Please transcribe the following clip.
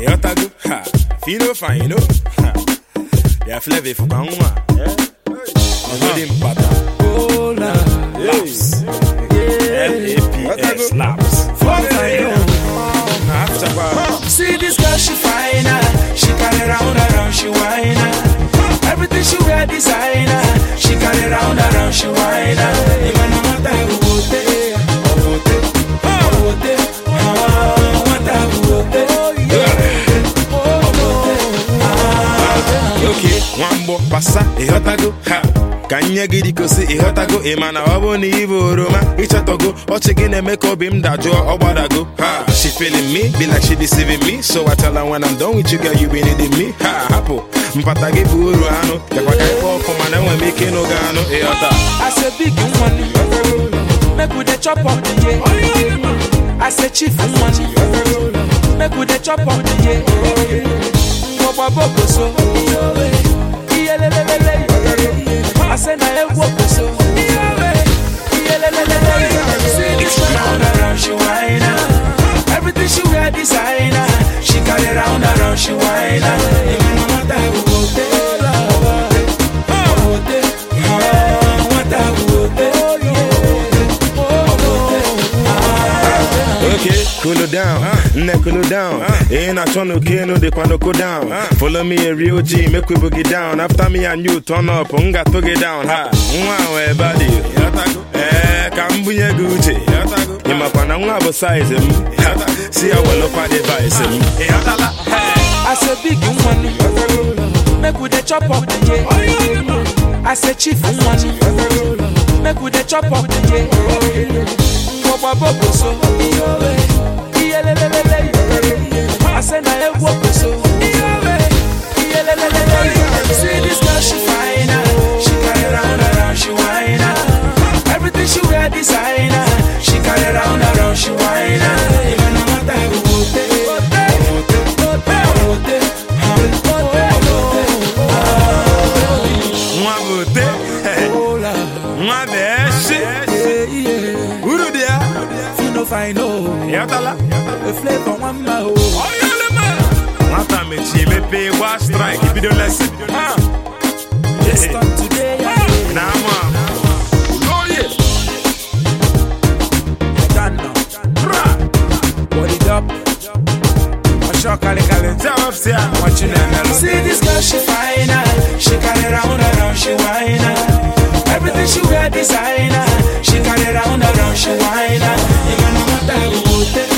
Yotago, ha, fino fine, you know. Ha. Yeah, flavor for Kangwa. Yeah. Good impata. Cola. Laps. L-A-P-S, laps. After bar. See this girl, she fine. ah. She carry round around, she whine. ah. Everything she wear designer. She carry round around, she whine. ah. Even no matter who go there, or go there, or go there. Ah, no matter who go there, or go there. Okay, nwamgbọ pasa ịghọtago ha ka nye gị dịkosi ịghọtago ị ma na ọ bụ na ịbụ oroma ịchọtago ọchị gị na-eme ka obi m dajụọ ọ gbadago ha she feeling me be like she deceiving me so I tell her when I'm done with you girl you be needing me ha hapụ mpata gị bụ uru anụ bịakwa ka ịkpọ ọkụ mana enwe m ike ịnụ gị anụ ịghọta I say big money, make we dey chop up the year. I say chief money, make we dey chop up the year. Ngwọgba boko so, iyelelelele. I say na ewu oko so, iyelelelele. See this one round around she whine ah. Everything she wear designer, she carry round around she whine ah. Even no matter who go there, who go there, who go there. Ah, no matter who go there, who go there, who go there. Okay, cool it down, nne cool it down. Ain't not trying to kill no, they wanna go down. Follow me a real G, make we boogie down. After me and you turn up, unga to get down. Ha, wow, everybody. Eh, kambunye gucci. Ima pana nwa bo size him. See how well up the device him. I say big money, make we dey chop up the year. I say chief money, make we dey chop up the year. Ngwọgba boko so, iyelelelele. I say na ewu oko so, iyelelelele. See this girl she fine ah, she carry round around she whine ah. Everything she wear designer, she carry round around she whine ah. Even no matter who go there, who go there, who go there, who go there, who go there, who go there. Nwa bote, nwa beshi. Uru dia. Fino fine oh, Yatala. a flavor one ma oh. Nwata mechi mepe gwa strike, ibido lesson. Ha. Just start today, yeah. Na ama. Oye. Done now. Body up. I shock kali kali. Tell us here. Watching them. See this girl, she fine. ah. She carry round around, she whine. ah. Everything she wear designer. She carry round around, she whine. ah. Even no matter who go there,